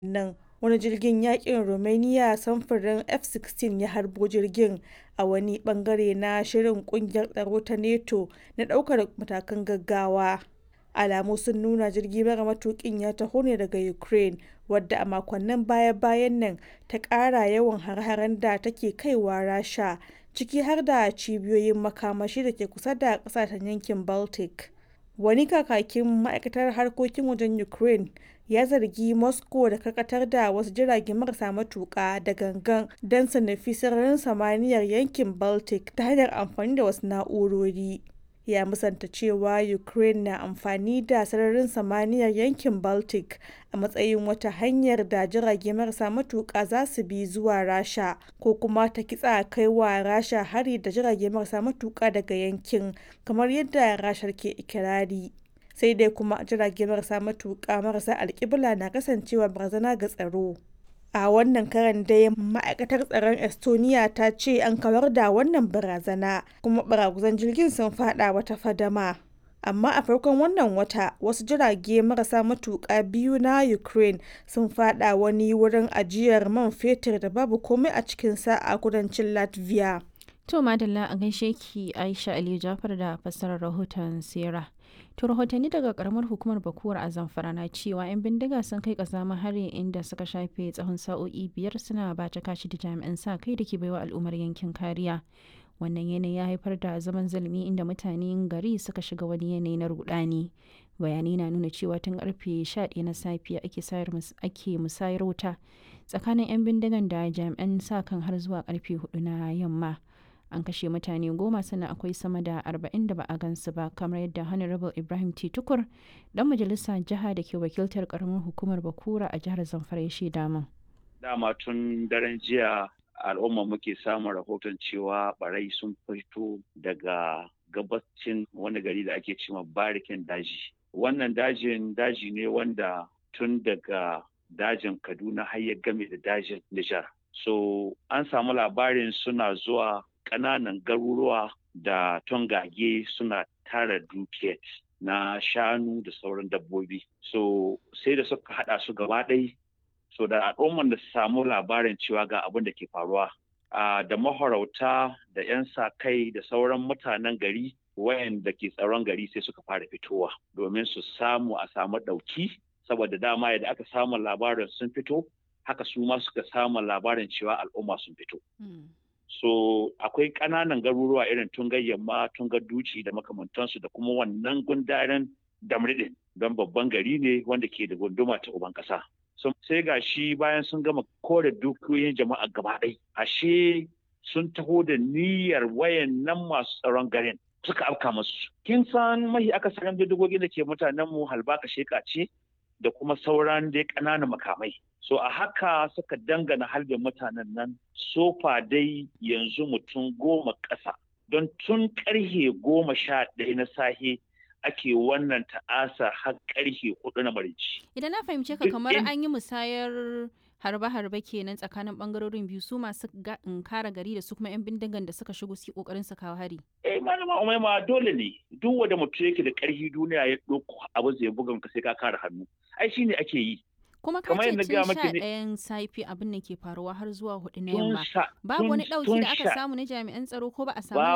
nan wani jirgin yakin Romania samfurin F-16 ya harbo jirgin a wani bangare na shirin kungiyar tsaro ta NATO na daukar matakan gaggawa. Alamu sun nuna jirgi mara matukin ya taho ne daga Ukraine, wadda a makonnin baya-bayan nan ta kara yawan hare-haren da take kaiwa Rasha, ciki har da cibiyoyin makamashi da ke kusa da kasashen yankin Baltic. Wani kakakin ma'aikatar harkokin wajen Ukraine ya zargi Moscow da karkatar da wasu jirage marasa matuka da gangan don su nufi sararin samaniyar yankin Baltic ta hanyar amfani da wasu na'urori. Ya musanta cewa Ukraine na amfani da sararin samaniyar yankin Baltic a matsayin wata hanyar da jirage marasa matuka za su bi zuwa Rasha ko kuma ta kitsa kai wa Rasha hari da jirage marasa matuka daga yankin, kamar yadda Rashar ke ikirari. Sai dai kuma jirage marasa matuka marasa alkibla na kasancewa barazana ga tsaro. A wannan karon dai ma'aikatar tsaron Estonia ta ce an kawar da wannan barazana kuma baraguzan jirgin sun fada wata fadama. Amma a farkon wannan wata wasu jirage marasa matuƙa biyu na Ukraine sun fada wani wurin ajiyar man fetur da babu komai a cikinsa a kudancin Latvia. To madalla a gaishe ki Aisha Aliyu Jafar da fassarar rahoton Sera. To rahotanni daga karamar hukumar Bakuwar a Zamfara na cewa 'yan bindiga sun kai kasamin hari inda suka shafe tsawon sa'o'i biyar suna bata kashi da jami'an sa kai da ke baiwa al'ummar yankin kariya. Wannan yanayi ya haifar da zaman zulumi inda mutanen gari suka shiga wani yanayi na rudani. Bayanai na nuna cewa tun karfe 11 na safiya ake musayar wuta tsakanin 'yan bindigan da jami'an sa kan har zuwa karfe 4 na yamma. an kashe mutane goma sannan akwai sama da arba'in da ba a gansu ba kamar yadda honorable ibrahim t tukur dan majalisa jiha da ke wakiltar karamar hukumar bakura a jihar zamfara ya shaida min dama tun daren jiya al'umma muke samun rahoton cewa barai sun fito daga gabacin wani gari da ake cewa barikin daji wannan dajin daji ne wanda tun daga dajin kaduna har ya game da dajin nijar so an samu labarin suna zuwa ƙananan garuruwa da tongage suna tara dukiyar na shanu da sauran dabbobi. So sai da suka haɗa su gaba ɗai so da al'umman da su samu labarin cewa ga abin da ke faruwa. da mahorauta da 'yan sa kai da sauran mutanen gari wayanda ke tsaron gari sai suka fara fitowa domin su samu a samu ɗauki saboda dama yadda aka samu labarin sun fito haka su ma suka samu labarin cewa al'umma sun fito. so akwai ƙananan garuruwa irin tungar yamma tungar duci da makamantansu da kuma wannan gundaren damridin don babban gari ne wanda ke da gunduma ta uban ƙasa so, sai ga shi bayan sun gama kore dukiyoyin jama'a gaba ɗai ashe sun taho da niyyar wayan nan masu tsaron garin suka afka masu kin san mahi akasarin bindigogin da ke mutanen mu halbaka sheka ce da kuma sauran dai ƙananan makamai so a haka suka dangana halbin mutanen nan sofa dai yanzu mutum goma ƙasa don tun ƙarhe goma sha ɗaya na sahe ake wannan ta'asa har ƙarhe hudu na marici. Idan na fahimce ka kamar an yi musayar harbe-harbe kenan tsakanin bangarorin biyu su masu kara gari da su kuma 'yan bindigan da suka shigo su kokarin su kawo hari. Eh malama umaima dole ne duk wanda mutum yake da ƙarfi duniya ya ɗauko abu zai bugan ka sai ka kare hannu. Ai shine ake yi. kuma ka ce tun sha ɗayan safi abin da ke faruwa har zuwa hudu na yamma babu wani ɗauki da aka samu na jami'an tsaro ko ba a samu